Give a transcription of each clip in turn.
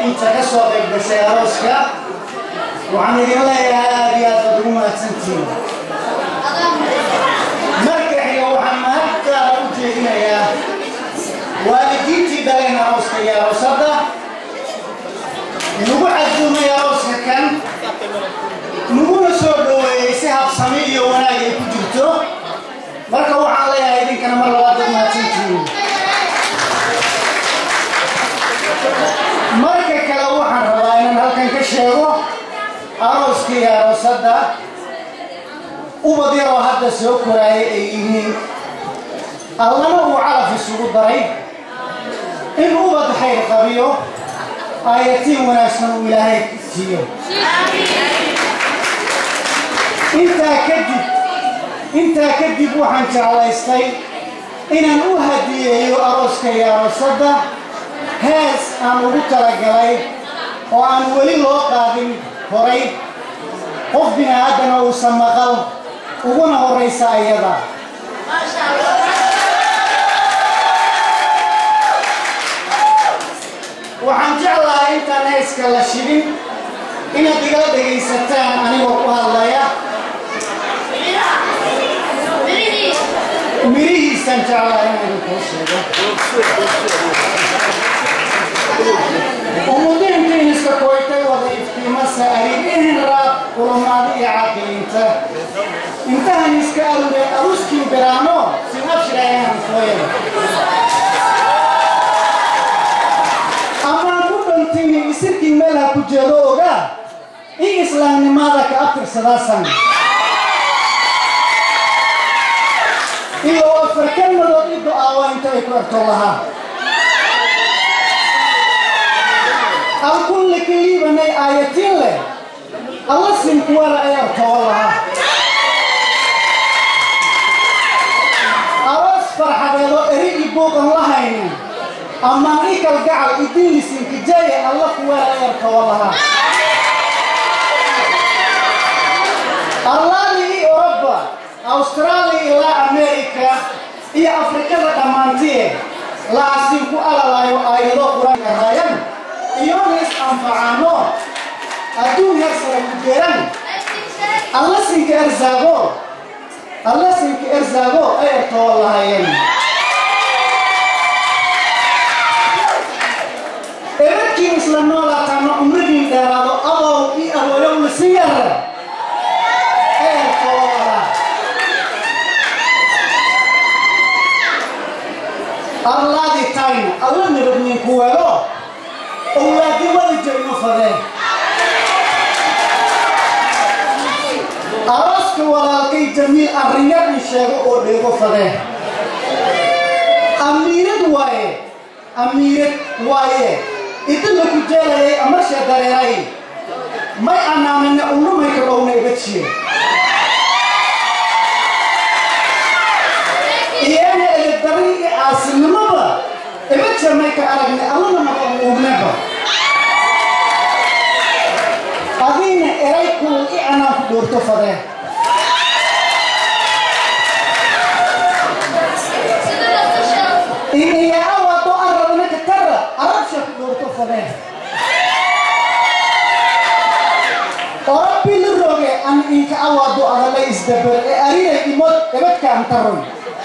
inta ka soo qayb gashay arooska waxaan idin leeyahay aad iyo aad baad ugu mahadsantihiin marka xiga waxaan mahadtaada u jeedinayaa waalidiintii dhaleen arooska iyo aroosadda nagu casuumay arooska kan naguna soo dhoweeyey si habsami iyo wanaag ay ku jirto marka waxaan leeyahay idinkana mar labaad baad mahadsantihiin marka kale waxaan rabaa inaan halkan ka sheego arooska iyo aroosadda ubad yaroo hadda soo koraaya ay yihiin allana uu calaf isugu daray in ubad khayr qabiyo aayatiin wanaagsan uu ilaahay siiyo intaa kadib intaa kadib waxaan jeclaystay inaan u hadiyeeyo arooska iyo aroosadda hees aan ugu talagalay oo aan weli loo qaadin horay qof bini aadana uusan maqal uguna horraysa ayada waxaan jeclahay intaan heeska la shidin inaad igala dhegaysataan anigoo ku hadlaya mirihiisaan jeclahay inaan idinkuu sheego umudiintiin iska koytay wada iftiimasa arigihin raab kulamaadi iyo caaqiliinta intahan iska arude aruskin biraano sin abshirayahan fooyada amaan ku dhantini isirkii meel ha ku jeedo ogaa in islaamnimada ka abtirsadaasan iyo afarkanadood i do-aawa inta ay ku erto lahaa alkulli kaliibanay aayatiin leh alla sinkuwala ay artooba lahaa aroos farxadeedoo eri i buuqan la haynin amaan i kalgacal idinlisinkijaye alla kuwala ay artooba lahaa arlaali i oroba austraaliya ilaa amerika iyo afrikada dhammaantiye laasinku alalaayo aayado qur-aanka raayan iyona is anfacaano adduun yar sara ku geran alla sinka erzaago alla sinka erzaago ay ertoo lahayen ebadkiin isla noolaataano umradiin dheeraado adow i awooyo lisi yar ay ertoo lahaa arlaadi tayna alla nabadninku wego owlaadi wada joogno fadeen arooska walaalkay jamiil arrinyar in sheego oo dheego fadeen amiirad waaye amiirad waaye idinla ku jeelayay amarsha dareeray may anaanina unumayka dhowna iga jiye iyana eedari iyo caasinimada iba jamay ka aragna allana maqan uugnaba adiina eray kuu i anaan ku dhoorto fadeen iniya awado arabna ka tara arabsha ku dhoorto fadeen orabbi la roge an inka awado adala isdabar ee arinay imod ebadka antaroy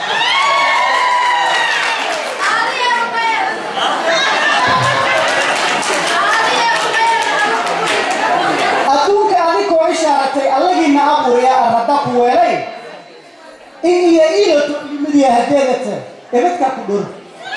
adduunka adikoo ishaaratay allagiina abuuriya arradda ku weelay in iyo iilato ilmadiya hadeedata ebadkaa ku dhor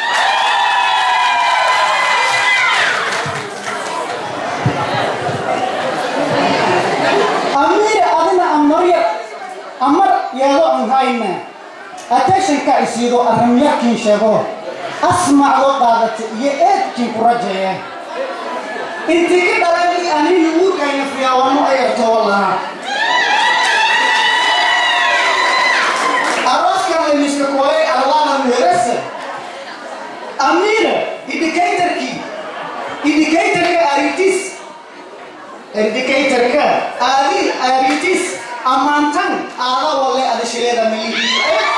amiira adina amarya amar yeedo an hayna attentionka isiido arrimyarkiin sheego asmacdo qaadata iyo eedkiin ku rajeeya intii i dhalani anini uurkayna fiyaawano ay ertoo lahaa arooskan layniska koolay allaha meherasa amiira indicatorkii indicatorka aritis indicatorka aadil aritis amaantan aada wale adashileeda malihii